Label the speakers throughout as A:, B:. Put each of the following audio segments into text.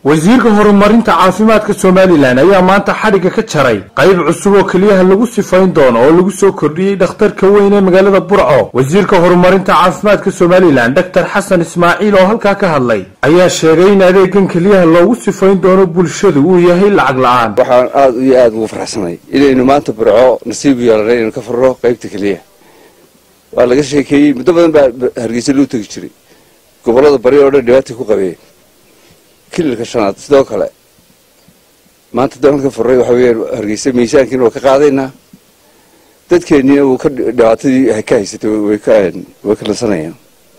A: wasiirka horumarinta caafimaadka somalilan ayaa maanta xadhigga ka jaray qayb cusub oo keliyaha lagu sifayn doono oo lagu soo kordhiyey dhakhtarka weyn ee magaalada burco wasiirka horumarinta caafimaadka somalilan doctor xasan ismaaciil oo halkaa ka hadlay ayaa sheegay in adeegan keliyaha loogu sifayn doono bulshadu uu yahay lacag la-aan
B: waxaan aada iyo aada ugu faraxsanay inaynu maanta burco nasiib yeelanay inaynu ka furno qaybta keliyaha waa laga sheekeeyey muddo badan baa hargeysa loo tegi jiray gobollada bari oo dhan dhibaatay ku qabeen kililka shanaad sidoo kale maanta dalalka furray waxa weeyaan hargeysa miisaankiina waa ka qaadaynaa dadkeennina wuu ka dhibaatadii ka haysatay way ka way ka lansanayaan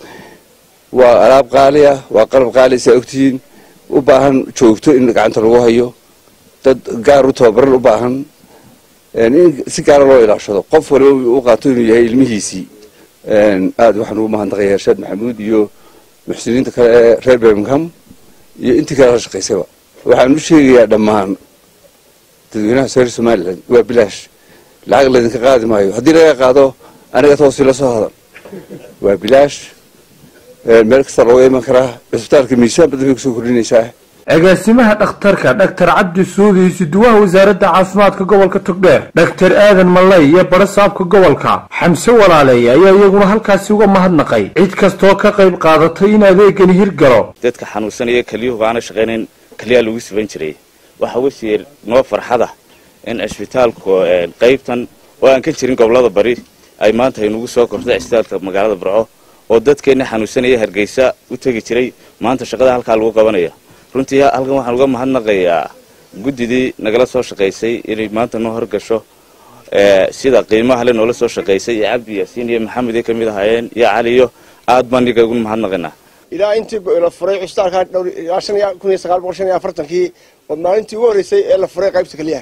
B: waa alaab qaali ah waa qalab qaali saa ogtihiin u baahan joogto in gacanta lagu hayo dad gaar u tababaran u baahan in si gaara loo ilaashado qof waliba u qaato inuu yahay ilmihiisii aada waxaan ugu mahadnaqaya irshaad maxamuud iyo muxsiniinta kale ee reer birmingham iyo intii kale la shaqaysayba waxaan u sheegayaa dhammaan dadweynaha reer somalilan waa bilaash lacag laydinka qaadi maayo haddii laga qaado aniga toosi la soo hadan waa bilaash meel kasta looga iman karaa cisbitaalka miisaan badan bay kusoo kordhinaysaa
A: agaasimaha dhakhtarka dhaktar cabdi suudi isuduwaha wasaaradda caafimaadka gobolka togdheer dhaktar aadan mallay iyo badho saabka gobolka xamse walaaleey ayaa iyaguna halkaasi uga mahadnaqay cid kastoo ka qayb qaadatay in adeegani hirgalo
C: dadka xanuunsanaya kelyuhu aana shaqaynayn keliyaa lagu siban jiray waxaa wasiir noo farxada in cisbitaalku qaybtan oo aan ka jirin gobolada bari ay maanta aynugu soo kortay cisbitaalka magaalada burco oo dadkeenna xanuunsanaya hargeysa u tegi jiray maanta shaqada halkaa lagu qabanaya runtii halkan waxaan uga mahadnaqayaa guddidii nagala soo shaqaysay inay maanta noo horgasho sida qiimaha le noola soo shaqaysay iyo cabdi yaasiin iyo maxamed ay ka mid ahaayeen iyo caliyo aad baan iyaga ugu mahadnaqaynaa
D: ilaa intii la furay cusbitaalka dhowr ilaa shan iyo kun iyo sagaal boqol shan iyo afartankii oo maalintii ugu horreysay ee la furay qaybta keliyaha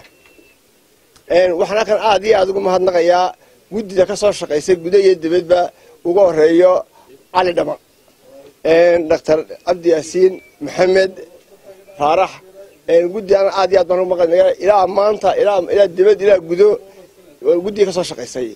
D: waxaan halkan aad iyo aada ugu mahadnaqayaa guddida ka soo shaqaysay guda iyo dibadba uga horeeyo cali dhama doctor cabdi yaasiin maxamed faarax guddigan aad iyo aad baan ugu mahadnaqaya ilaa maanta ilaa ilaa dibad ilaa gudo guddiga ka soo shaqaysay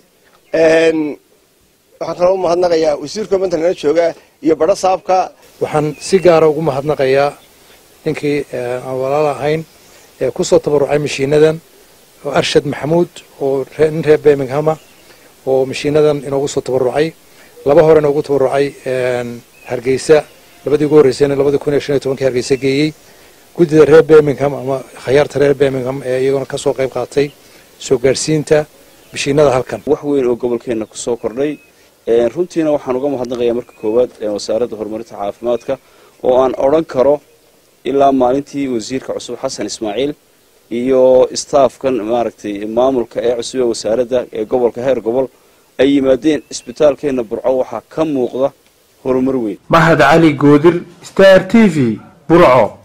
D: waxaan kaloo u mahadnaqayaa wasiirka manta nala jooga iyo badho saabka
E: waxaan si gaara ugu mahadnaqayaa ninkii aan walaal ahayn ee ku soo tabarucay mashiinadan oo arshad maxamuud oo nin reer birminghama oo mashiinadan inoogu soo tabarucay laba hore inoogu tabarucay hargeysa labadii ugu horreysayna labadii kun iyo shan iyo tobankii hargeysa geeyey guddida reer birmingham ama khayaarta reer birmingham ee iyaguna ka soo qayb qaatay soo gaadhsiinta mashiinada halkan
F: wax weyn oo gobolkeenna ku soo kordhay runtiina waxaan uga mahadnaqayaa marka koowaad wasaaradda horumarinta caafimaadka oo aan odhan karo ilaa maalintii wasiirka cusub xasan ismaaciil iyo staafkan maaragtay maamulka ee cusub ee wasaaradda ee gobolka heer gobol ay yimaadeen isbitaalkeenna burco waxaa ka muuqda horumar weyn
A: mahad cali goodir star t v burco